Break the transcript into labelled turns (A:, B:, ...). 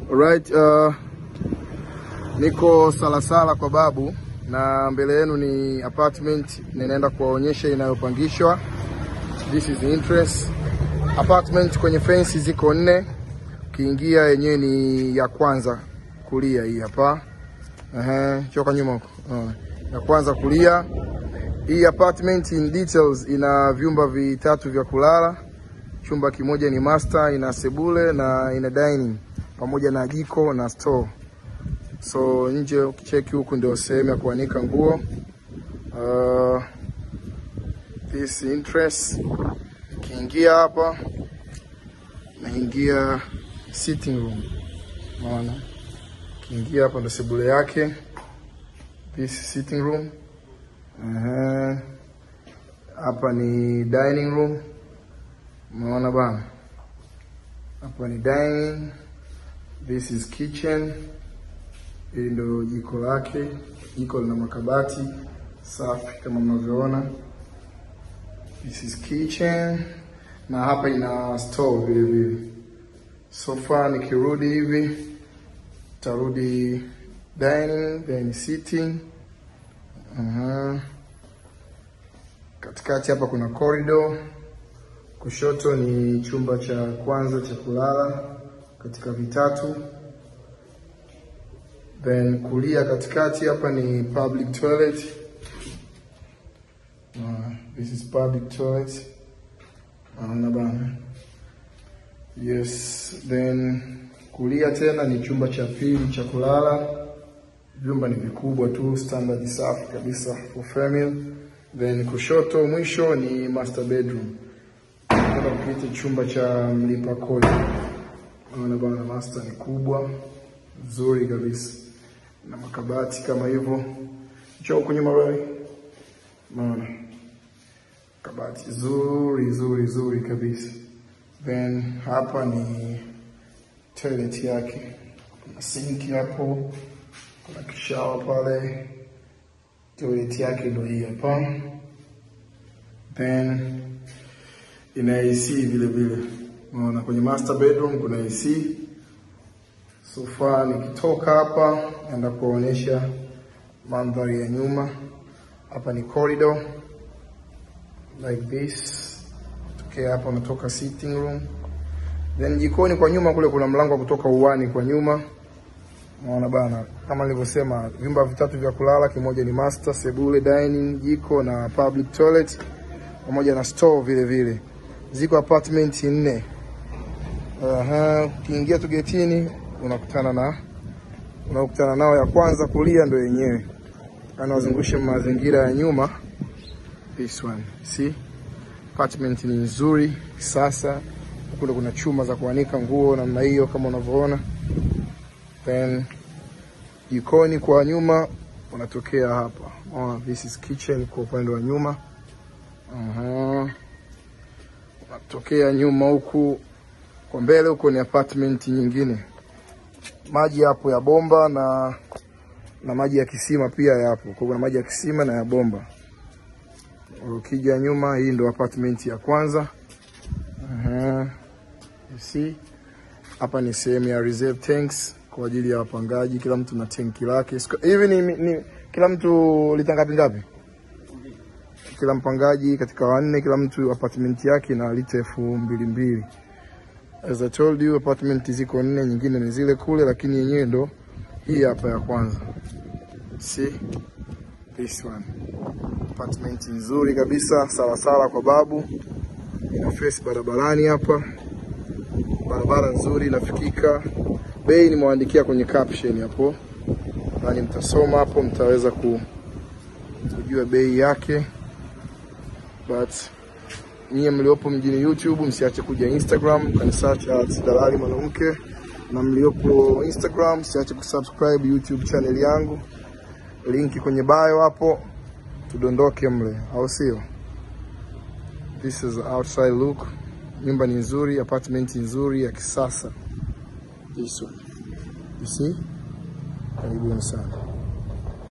A: Alright, uh, niko Salasala kwa babu na mbele yenu ni apartment ninaenda kuwaonyesha inayopangishwa. This is the interest. Apartment kwenye fence ziko nne, ukiingia yenyewe ni ya kwanza kulia hii hapa. Ehe, choka nyuma huko. Uh, ya kwanza kulia. Hii apartment in details ina vyumba vitatu vya kulala. Chumba kimoja ni master, ina sebule na ina dining pamoja na jiko na store. So nje ukicheki huku ndio sehemu ya kuanika nguo. Uh, this interest ukiingia hapa naingia sitting room, unaona, ukiingia hapa ndo sebule yake. This sitting room. Uh, hapa ni dining room, umeona bana, hapa ni dining. This is kitchen. Hili ndo jiko lake. Jiko lina makabati safi kama mnavyoona. This is kitchen na hapa ina store vile vile. Sofa nikirudi hivi tarudi dining, then sitting. Aha. Katikati hapa kuna corridor. Kushoto ni chumba cha kwanza cha kulala katika vitatu. Then kulia katikati hapa ni public toilet. Uh, this is public toilet. Naona bana. Yes, then kulia tena ni chumba cha pili cha kulala. Vyumba ni vikubwa tu, standard safi kabisa for family. Then kushoto mwisho ni master bedroom. Nataka kukiita chumba cha mlipa kodi. Naona bana, master ni kubwa nzuri kabisa na makabati kama hivyo. Njoo huku nyuma bali. Naona kabati zuri zuri zuri kabisa. Then hapa ni toilet yake, kuna sinki hapo, kuna kishawa pale. Toilet yake ndio hii hapa, then ina AC vile vile. Unaona kwenye master bedroom kuna AC. So far nikitoka hapa naenda kuonyesha mandhari ya nyuma. Hapa ni corridor like this. Tokea hapa unatoka sitting room, then jikoni kwa nyuma kule kuna mlango wa kutoka uwani kwa nyuma. Unaona bana, kama nilivyosema, vyumba vitatu vya kulala, kimoja ni master, sebule, dining, jiko na public toilet pamoja na store vile vile. Ziko apartment nne. Aha, ukiingia tu getini unakutana na unakutana nao, ya kwanza kulia ndio yenyewe. Kana wazungushe mazingira ya nyuma. This one. See? Apartment ni nzuri sasa. Kule kuna chuma za kuanika nguo namna hiyo kama unavyoona. Then jikoni kwa nyuma unatokea hapa. Oh, this is kitchen kwa upande wa nyuma. Aha. Unatokea nyuma huku kwa mbele huko ni apartment nyingine. Maji yapo ya bomba na na maji ya kisima pia yapo. Kwa kuna maji ya kisima na ya bomba. Ukija nyuma, hii ndo apartment ya kwanza. Aha. You see? Hapa ni sehemu ya reserve tanks kwa ajili ya wapangaji, kila mtu na tenki lake. Hivi ni, ni kila mtu lita ngapi ngapi? Kila mpangaji katika wanne, kila mtu apartment yake na lita elfu mbili mbili. As I told you, apartment ziko nne, nyingine ni zile kule, lakini yenyewe ndo hii hapa ya kwanza. See? This one. Apartment nzuri kabisa, sawasawa kwa babu. Ina face barabarani hapa, barabara nzuri inafikika. Bei nimewaandikia kwenye caption hapo, nani mtasoma hapo, mtaweza ku, kujua bei yake. But nyie mliopo mjini YouTube msiache kuja Instagram, kanisearch at Dalali Mwanamke, na mliopo Instagram msiache kusubscribe YouTube channel yangu, linki kwenye bio hapo tudondoke mle, au sio? This is outside look. Nyumba ni nzuri, apartment nzuri ya kisasa. This one. You see? Karibuni sana.